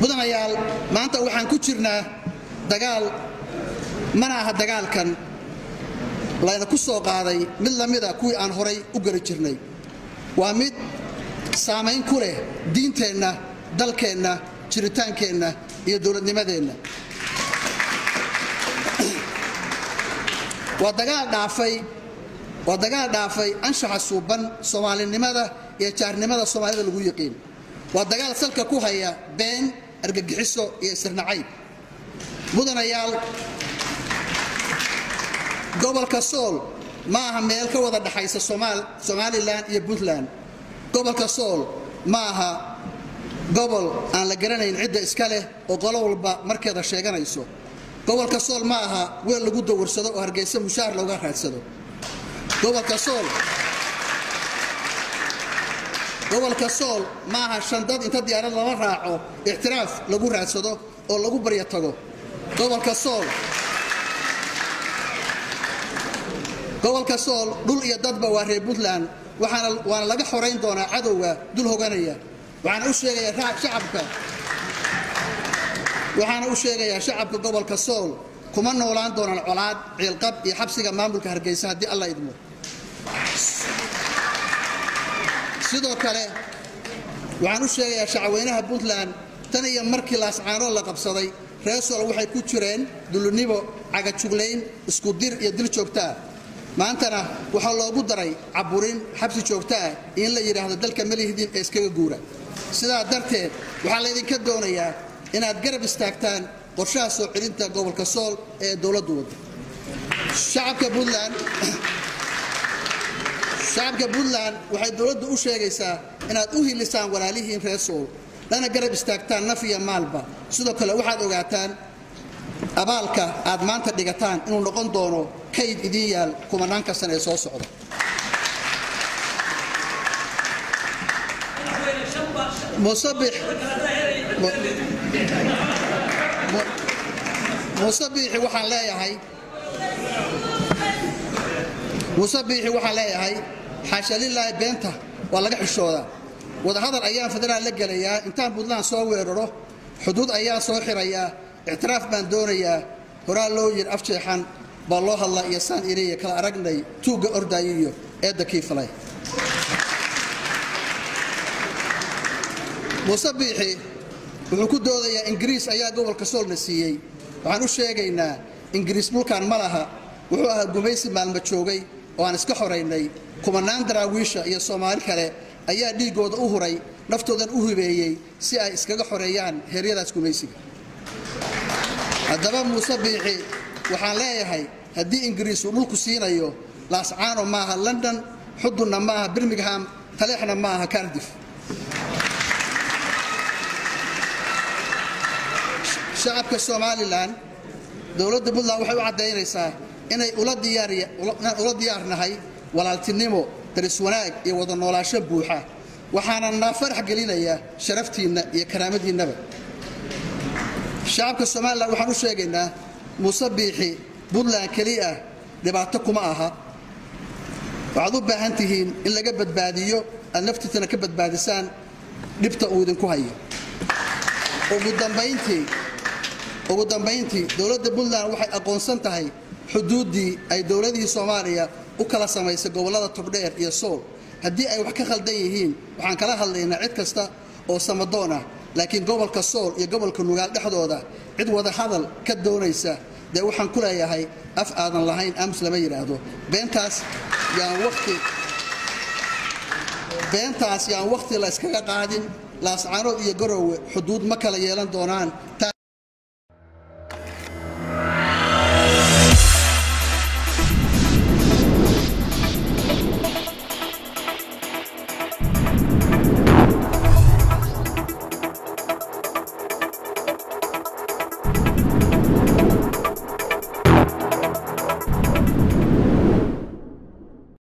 mudanayaal maanta waxaan ku jirnaa dagaal mana aha dagaalkan layna ku soo qaaday mid la mida kuwii aan horay u geli jirnay waa mid saamayn ku leh diinteenna dalkeenna jiritaankeenna iyo dowladnimadeenna waa dagaal dhaafay waa dagaal dhaafay anshaxa suuban soomaalinimada iyo jaarnimada soomaalida lagu yiqiin waa dagaal salka ku haya been argagixiso iyo isirnacayb mudanayaal gobolka sool ma aha meel ka wada dhaxaysa somalilan iyo puntland gobolka sool ma aha gobol aan la garanayn cidda iska leh oo qolo walba markeeda sheeganayso gobolka sool ma aha weel lagu dawarsado oo hargeysa mushaar looga raadsado gobolka sool gobolka sool ma aha shandad inta diyaarad lama raaco ixtiraaf lagu raadsado oo lagu baryo tago gobolka sool gobolka sool dhul iyo dadba waa reer puntland waana laga xorayn doonaa cadowga dul hoganaya waxaana u sheegayaa shacabka waxaana u sheegayaa shacabka gobolka sool kuma noolaan doonaan colaad ciilqab iyo xabsiga maamulka hargeysa haddii alla idmo sidoo kale waxaan u sheegayaa shacweynaha puntland tan iyo markii laascaanood la qabsaday reer sool waxay ku jireen dulunibo cagajuglayn iskudir iyo dil joogtaa maantana waxaa loogu daray caburin xabsi joogtaah in la yidhaahdo dalka malihdin ee iskaga guura sidaa darteed waxaa laydinka doonayaa inaad garab istaagtaan qorshaha soo celinta gobolka sool ee dowladdu wadda shacabka puntland shacabka puntland waxay dowladdu u sheegaysaa inaad u hilisaan walaalihiin reer sool lana garab istaagtaan naf iyo maalba sidoo kale waxaad ogaataan abaalka aad maanta dhigataan inuu noqon doono kayd idiin yaal kumanaanka sana ee soo socda musabiixi waxaan leeyahay musabiixi waxaan leeyahay xaasha lilaahi beenta waa laga xishoodaa wadahadal ayaan federaal la gelayaa intaan puntland soo weeraro xuduud ayaan soo xirayaa ictiraaf baan doonayaa horaa loo yir afjeexan baa loo hadlaa iyo saan iriya kala aragnay tuugga ordaayo iyo eedda kiifalay muuse biixi wuxuu ku doodayaa ingiriis ayaa gobolka soolna siiyey waxaan u sheegaynaa ingiriis dhulkan ma laha wuxuu ahaa gumaysi maalmo joogay oo aan iska xoraynay kumanaan daraawiisha iyo soomaali kale ayaa dhiiggooda u huray naftoodan u hibeeyey si ay iskaga xoreeyaan heeryadaas gumaysiga haddaba muuse biixi waxaan leeyahay haddii ingiriis uu dhulku siinayo laascaano maaha london xudunna ma aha birmingham taleexna ma aha cardif shacabka somalilan dowladda puntland waxay u caddaynaysaa inay ula diyaarnahay walaaltinimo daris wanaag iyo wada noolaasho buuxa waxaana naa farax gelinaya sharaftiinna iyo karaamadiinnaba shacabka somalilan waxaan u sheegaynaa muuse biixi puntland keliya dhibaato kuma aha waxaad u baahan tihiin in laga badbaadiyo aad naftiisana ka badbaadisaan dhibta uu idinku hayo ugu dambayntii dowladda puntland waxay aqoonsan tahay xuduuddii ay dowladihii soomaaliya u kala samaysay gobollada togdheer iyo sool haddii ay wax ka khaldan yihiin waxaan kala hadlaynaa cid kasta oo samadoon ah laakiin gobolka sool iyo gobolka nugaal dhexdooda cid wada hadal ka doonaysa dee waxaan ku leeyahay af aadan lahayn aamus lama yidhaahdo beentaas yaan wati beentaas yaan wakhti la yskaga qaadin laascaanood iyo garowe xuduud ma kala yeelan doonaan